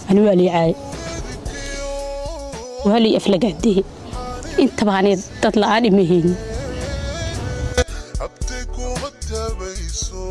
ani waa lii caayay waa lii aflagaadee intaba ani dad la'aan ima haynin abtay kuma tabayso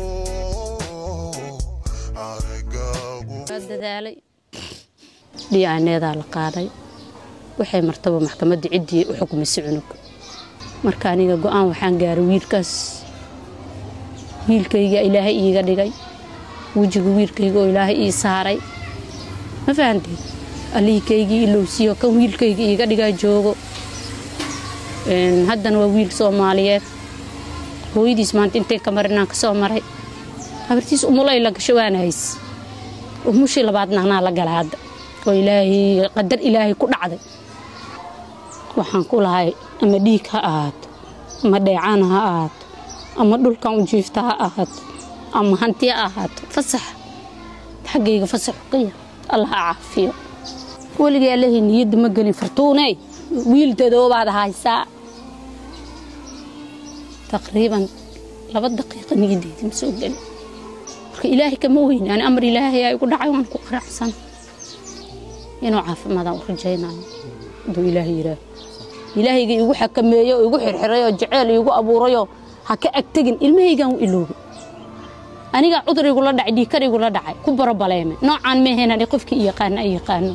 aragaagu waa dadaalay dhiicaneedaa la qaaday waxay martaba maxkamadda ciddii u xukmisay cunug marka aniga go'aan waxaan gaaray wiilkaas wiilkayga ilaahay iiga dhigay wejiga wiilkayga oo ilaahay ii saaray ma fahanteed alliikaygii ilowsiyo kan wiilkayga iiga dhigaa joogo Een, haddana waa wiil soomaaliyeed hooyadiis maanta intay ka marinaan ka soo maray habartiis umulay la gasho waana hays umushii labaadna anaa la gala hadda oo ilaahay qadar ilaahay ku dhacday waxaan ku lahay ama dhiig ha ahaato ama dheecaan ha ahaato ama dhulkan u jiifta ha ahaato ama hanti ha ahaato fasax xaggayga fasax uqiya allah ha caafiyo weligay allahay niyadda ma gelin fartuuney wiil dadoobaad haysaa taqriiban laba daqiiqa niyaddeydii ma soo gelin marka ilaahay kama weyni ani amar ilaahay ay igu dhacay waan ku qanacsan inuu caafimaadaan u rajaynayo hadduu ilaahay yidhaaho ilaahayga igu xakameeyo oo igu xirxiray oo jeceel igu abuurayoo ha ka agtegin ilmahaygaan u iloobay anigaa cudur igula dhacay dhiikar igula dhacay ku barobaleemay noocaan meehaynani qofkii i yaqaana ay yaqaano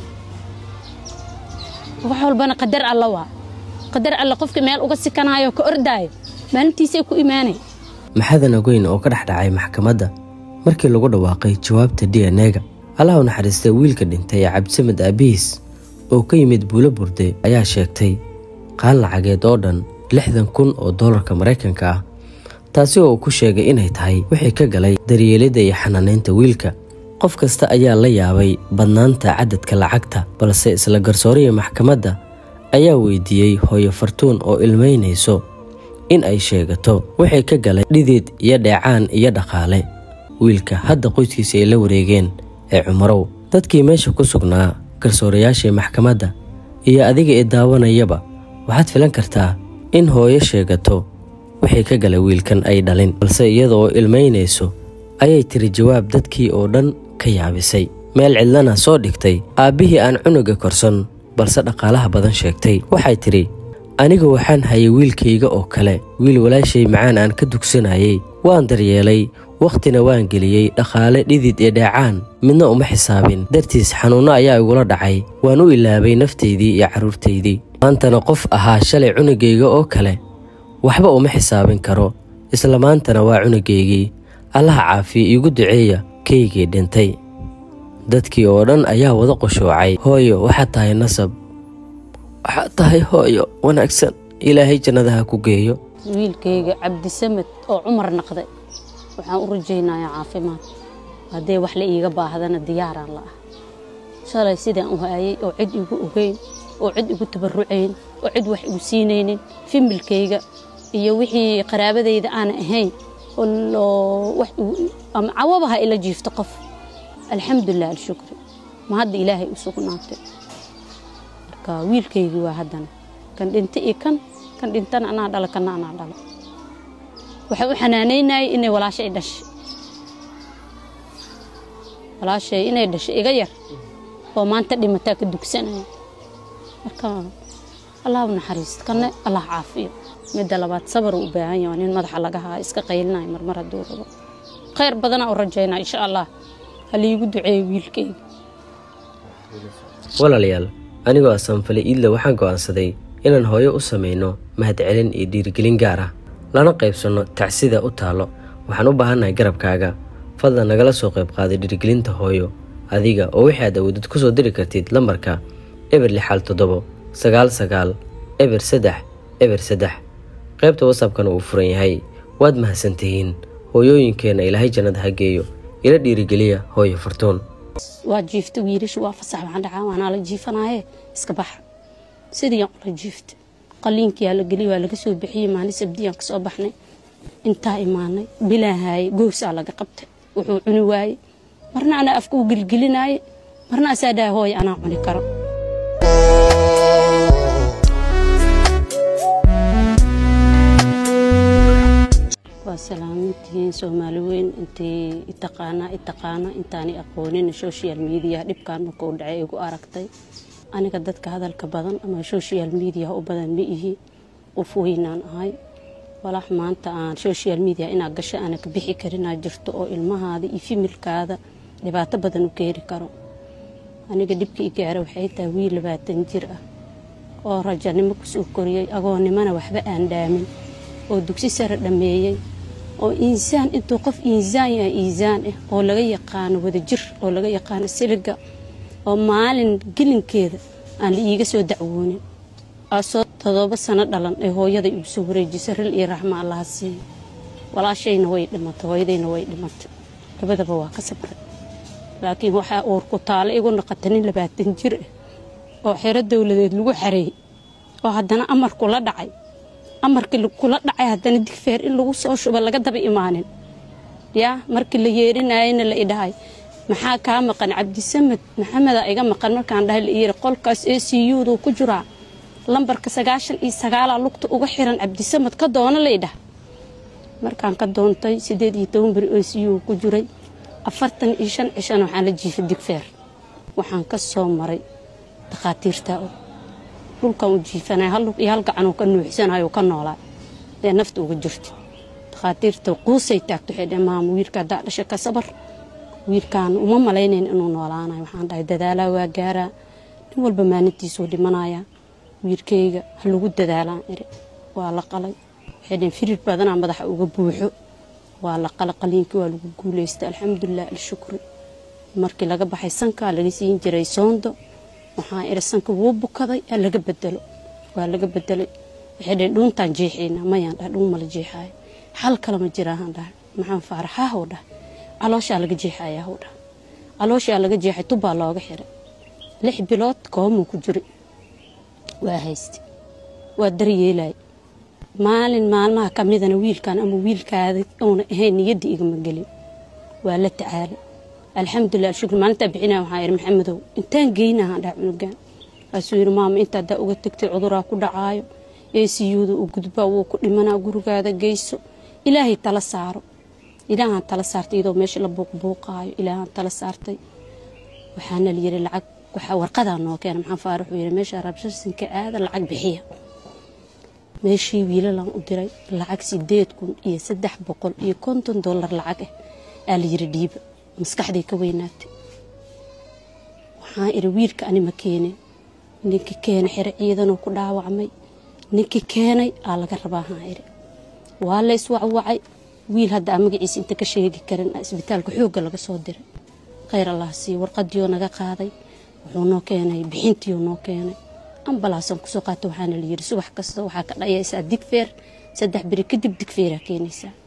wax walbana qadar alla waa qadar alla qofka meel uga sikanaayo ka ordaayo maalintiisay ku imaanay maxadan ogeyn oo ka dhex dhacay maxkamadda markii lagu dhawaaqay jawaabta d n e-ga allaha u naxariistay wiilka dhintay ee cabdisamed aabihiis oo ka yimid buulo burde ayaa sheegtay qaan lacageed oo dhan lixdan kun oo doolarka maraykanka ah taasi oo uu ku sheegay inay tahay wixii ka galay daryeelidda iyo xanaanaynta wiilka qof kasta ayaa la yaabay badnaanta cadadka lacagta balse isla garsooriya maxkamadda ayaa weydiiyey hooyo fartuun oo ilmaynayso in ay sheegato wixii ka galay dhidid iyo dheecaan iyo dhaqaale wiilka hadda qoyskiisa ay la wareegeen ee cumarow dadkii meesha ku sugnaa garsoorayaashii maxkamadda iyo adiga ee daawanayaba waxaad filan kartaa in hooyo sheegato wixii ka galay wiilkan ay dhalin balse iyada oo ilmaynayso ayay tiri jawaab dadkii oo dhan ka yaabisay meel cidlana soo dhigtay aabbihii aan cunuga korsan balse dhaqaalaha badan sheegtay waxay tidhi aniga waxaan hayay wiilkayga oo kale wiil walaashay macaan aan ka dugsanayay waan daryeelay wakhtina waan geliyey dhaqaale dhidid iyo dheecaan midna uma xisaabin dartiis xanuunno ayaa igula dhacay waan u ilaabay naftaydii iyo carruurtaydii maantana qof ahaa shalay cunugayga oo kale waxba uma xisaabin karo isla maantana waa cunugaygii allaha caafiya iigu duceeya kaygii dhintay dadkii oo dhan ayaa wada qushuucay hooyo waxaad tahay nasab waxaad tahay hooyo wanaagsan ilaahay jannadaha ku geeyo wiilkayga cabdisamed oo cumar naqday waxaan u rajaynayaa caafimaad haddee wax la iiga baahdana diyaaraan la ah shalay sidaan u haayay oo cid igu ogeyn oo cid igu tabarucayn oo cid wax igu siinaynin fimilkayga iyo wixii qaraabadayda aana ahayn oo loo- wax igu- ama cawabaha ila jiifto qof alxamdulilah alshukri ma hadda ilaahay u sugnaatay marka wiilkaygii waa haddana kan dhinta iyo kan kan dhintana anaa dhala kana anaa dhala waxaan u xanaanaynayay inay walaashay dhashay walaashay inay dhashay iga yar oo maanta dhimataa ka dugsanaya marka allah u naxariisto kanne allah caafiyo midda labaad sabar uu u baahan yahay waa nin madaxa laga haa iska qaylinayo marmar hadduu rabo khayr badanaa u rajaynaa insha allah ha liigu duceeyo wiilkayga walaalayaal anigoo asanfale iidle waxaan go'aansaday inaan hooyo u samayno mahadcelin iyo dhiirigelin gaar ah lana qaybsanno tacsida u taallo waxaan u baahannahay garabkaaga fadlan nagala soo qayb qaaday dhiirigelinta hooyo adiga oo wixii aad awoodid ku soo diri kartid lambarka eber lixaal toddobo sagaal sagaal eber saddex eber saddex qaybta wasabkana uu furan yahay waad mahadsantihiin hooyooyinkeenna ilaahay jannada ha geeyo ila dhiirigeliya hooyo fartuun waa jiifta wiilasha waa fasax waxaan dhacaa waanaa la jiifanaaye iska baxa sidii aan ula jiifta qaliinkiyaa la geliy waa laga soo bixiyey maalin sabdiyaan ka soo baxnay intaa imaanay bilaahaye goosaa laga qabtay wuxuu cuni waayey marna anaa afka u gelgelinaaye marna asaa dhaha hooy anaa cuni karo waa salaamintihiin soomaali weyn intii itaqaanaa itaqaana intaani aqoonin social media dhibkan markuu dhacay igu aragtay aniga dadka hadalka badan ama social media u badan ma ihi qof weynaan ahay walax maanta aan social media inaad gasho aana ka bixi karinaa jirto oo ilmahaada iyo fimilkaada dhibaato badan u keeni karo aniga dhibka i gaara waxay tahay wiil labaatan jir ah oo rajanimo kusoo koriyey agoonnimona waxba aan dhaamin oo dugsi sare dhammeeyey oo insaan intuu qof insaan yahay insaan ah oo laga yaqaano wadajir oo laga yaqaano siliga oo maalin gelinkeeda aan la iiga soo dacwoonin asoo todoba sano dhalan ee hooyaday igu soo wareejisa ril iyo raxmo allaha siiyo walaashayna way dhimatay hooyadayna way dhimatay labadaba waa ka sabray laakiin waxaa uur ku taalo igu noqota nin labaatan jir ah oo xero dowladeed lagu xareeyey oo haddana amar kula dhacay amarkii kula dhacay haddana digfeer in lagu soo shuba laga daba imaanin yaa markii la yeerinayana la idhahay maxaa kaa maqan cabdisamed maxameda iga maqan markaan dhahay la yiri qolkaas a c u-du ku jiraa lambarka sagaashan iyo sagaalaa lugta uga xiran cabdisamed ka doono la idhaha markaan ka doontay sideed iyo toban beri o c u ku jiray afartan iyo shan cishana waxaan la jiifay digfeer waxaan ka soo maray dakhaatiirtaa og dhulkan u jiifanay hal lug iyo hal gacanuu ka nuuxsanayo ka noolaa dee nafta uga jirta dakhaatiirta quusay taagto waxay dhaheen maama wiilka haddaa dhasha ka sabar wiilkaan uma malaynayn inuu noolaanayo waxaan dhahay dadaalaa waa gaaraa nin walba maalintiisuu dhimanayaa wiilkayga ha lagu dadaalaan iri waa la qalay waxay dhaheen firir badanaa madaxa uga buuxo waa la qalay qaliinkii waa lagu guulaystay alxamdulilah alshukri markii laga baxay sankaa laga siin jiray soondo waxaan iri sanka wuu bukaday ha laga bedelo waa laga bedelay waxay dhaheen dhuuntaan jeexayna mayaan dhahay dhuun mala jeexaayo xal kale ma jiraahaan dhahay maxaan faaraxaahow dhahay calooshaa laga jeexayaa how dhahay calooshaa laga jeexay tubbaa looga xiray lix bilood koomuu ku jiri waa haystay waa daryeelay maalin maalmaha ka midana wiilkan ama wiilkaada uuna ahayn niyadda igama gelin waa la tacaalay alxamdulilah alshukr maalintaa bixinaya waxaa ihi maxamedow intaan geynahaan dhaha cunugaan kaasuu yidhi maama inta haddaa uga tagtay cuduraa ku dhacaayo eesiyuuda u gudbaa wuu ku dhimanaa gurigaada geyso ilaahay tala saaro ilaahaan tala saartay iyadoo meesha la buuqbuuqaayo ilaahaan tala saartay waxaana la yidhi lacag waxaa warqadaa noo keena maxaan faarax uu yidhi meesha rabsharsinka aada lacag bixiya meeshii wiilalaan u diray lacag sideed kun iyo saddex boqol iyo konton dollar lacag ah aa la yidhi dhiiba maskaxday ka weynaatay waxaan idhi wiilka ani ma keenin ninkii keenay xero ciidanoo ku dhaawacmay ninkii keenay aa laga rabaa haan idhi waa la iswacwacay wiil hadda aan magaciisa inta ka sheegi karin isbitaalka xoogga laga soo diray khayr allah siiyo warqadiioo naga qaaday wuxuu noo keenay bixintiioo noo keenay ambalaasan kusoo qaata waxaana la yidhi subax kasta waxaa ka dhayaysaa digfeer saddex beri kadib digfeeraa keenaysaa